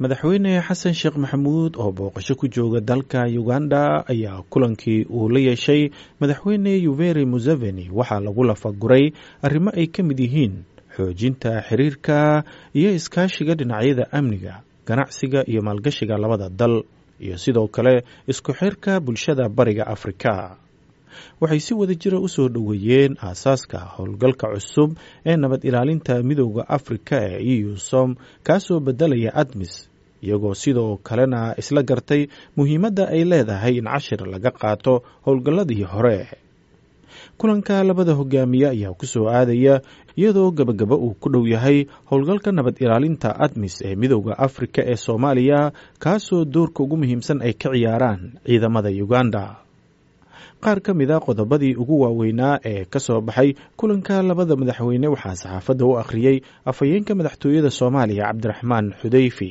madaxweyne xasan sheekh maxamuud oo booqasho ku jooga dalka uganda ayaa kulankii uu la yeeshay madaxweyne yuveri museveni waxaa lagu lafaguray arrimo ay ka mid yihiin xoojinta xiriirka iyo iskaashiga dhinacyada amniga ganacsiga iyo maalgashiga labada dal iyo sidoo kale isku xirka bulshada bariga afrika waxay si wada jira u soo dhoweeyeen aasaaska howlgalka cusub ee nabad ilaalinta midooda afrika ee eu som kaasoo bedelaya admis iyagoo sidoo kalena isla gartay muhiimadda ay leedahay in cashir laga qaato howlgalladii hore kulanka labada hogaamiye ayaa ku soo aadaya iyadoo gebagaba uu ku dhow yahay howlgalka nabad ilaalinta admis ee midooda afrika ee soomaaliya kaasoo doorka ugu muhiimsan ay ka ciyaaraan ciidamada uganda qaar ka mid a qodobadii ugu waaweynaa ee ka soo baxay kulanka labada madaxweyne waxaa saxaafadda u akhriyey afhayeenka madaxtooyada soomaaliya cabdiraxmaan xudeyfi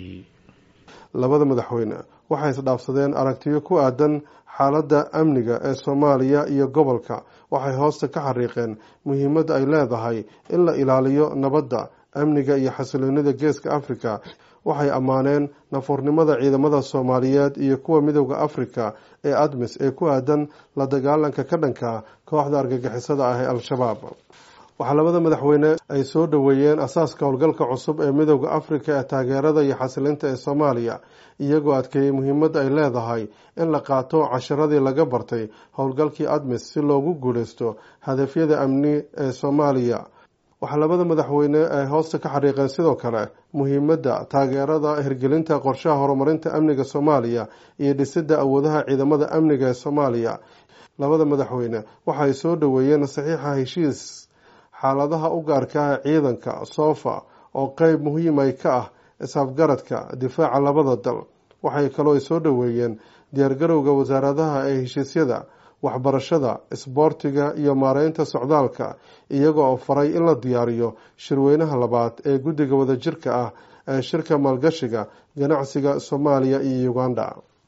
labada madaxweyne waxay isdhaafsadeen aragtiyo ku aadan xaaladda amniga ee soomaaliya iyo gobolka waxay hoosta ka xariiqeen muhiimadda ay leedahay in la ilaaliyo nabadda amniga iyo xasiloonida geeska afrika waxay ammaaneen nafuurnimada ciidamada soomaaliyeed iyo kuwa midooda afrika ee admis ee ku aadan la dagaalanka ka dhanka kooxda argagixisada ah ee al-shabaab waxaa labada madaxweyne ay soo dhoweeyeen asaaska howlgalka cusub ee midooda afrika ee taageerada iyo xasilinta ee soomaaliya iyagoo adkeeyey muhiimadda ay leedahay in la qaato casharadii laga bartay howlgalkii admis si loogu guuleysto hadafyada amni ee soomaaliya waxaa labada madaxweyne ay hoosta ka xariiqeen sidoo kale muhiimadda taageerada hirgelinta qorshaha horumarinta amniga soomaaliya iyo dhisidda awoodaha ciidamada amniga ee soomaaliya labada madaxweyne waxaay soo dhoweeyeen saxiixa heshiis xaaladaha u gaarka ah ciidanka soofa oo qeyb muhiimay ka ah isafgaradka difaaca labada dal waxay kaloo soo dhoweeyeen diyaargarowga wasaaradaha ee heshiisyada waxbarashada isboortiga iyo maareynta socdaalka iyaga oo faray in la diyaariyo shirweynaha labaad ee guddiga wadajirka ah ee shirka maalgashiga ganacsiga soomaaliya iyo uganda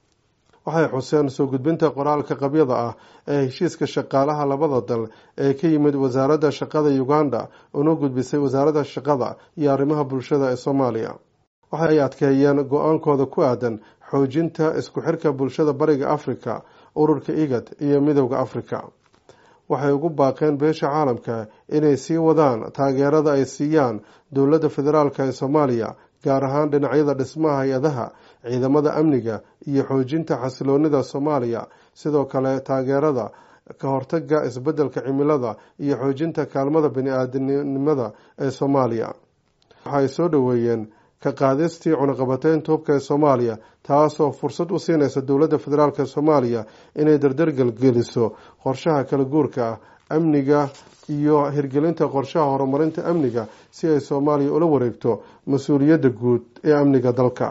waxay xuseen soo gudbinta qoraalka qabyada ah ee heshiiska shaqaalaha labada dal ee ka yimid wasaaradda shaqada uganda una gudbisay wasaaradda shaqada iyo arrimaha bulshada ee soomaaliya waxay adkeeyeen go-aankooda ku aadan xoojinta isku xirka bulshada bariga afrika ururka igad iyo midooda afrika waxay ugu baaqeen beesha caalamka inay sii wadaan taageerada ay siiyaan dowladda federaalk ee soomaaliya gaar ahaan dhinacyada dhismaha hay-adaha ciidamada amniga iyo xoojinta xasiloonida soomaaliya sidoo kale taageerada ka hortaga isbeddelka cimilada iyo xoojinta kaalmada bani-aadamnimada ee soomaaliya waxaay soo dhoweeyeen ka qaadistii cunaqabateynta hubka ee soomaaliya taasoo fursad u siinaysa dowladda federaalk ee soomaaliya inay dardargelgeliso qorshaha kala guurka ah amniga iyo hirgelinta qorshaha horumarinta amniga si ay soomaaliya ula wareegto mas-uuliyadda guud ee amniga dalka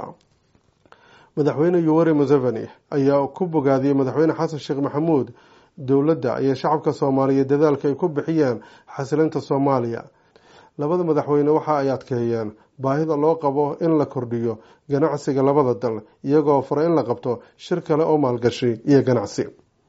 madaxweyne yuweri museveni ayaa ku bogaadiyey madaxweyne xasan sheekh maxamuud dowladda iyo shacabka soomaaliya dadaalka ay ku bixiyeen xasilinta soomaaliya labada madaxweyne waxa ay adkeeyeen baahida loo qabo in la kordhiyo ganacsiga labada dal iyagoo fara in la qabto shir kale oo maalgashi iyo ganacsi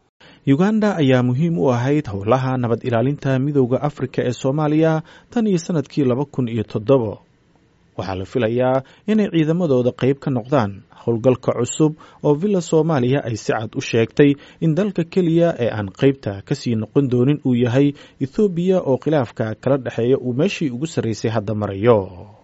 uganda ayaa muhiim u ahayd howlaha nabad ilaalinta midooda afrika ee soomaaliya tan iyo sanadkii laba kun iyo toddobo waxaa la filayaa inay ciidamadooda qeyb ka noqdaan howlgalka cusub oo villa soomaaliya ay si cad u sheegtay in dalka keliya ee aan qeybta kasii noqon doonin uu yahay ethoobiya oo khilaafka kala dhexeeya uu meeshii ugu sarreysay hadda marayo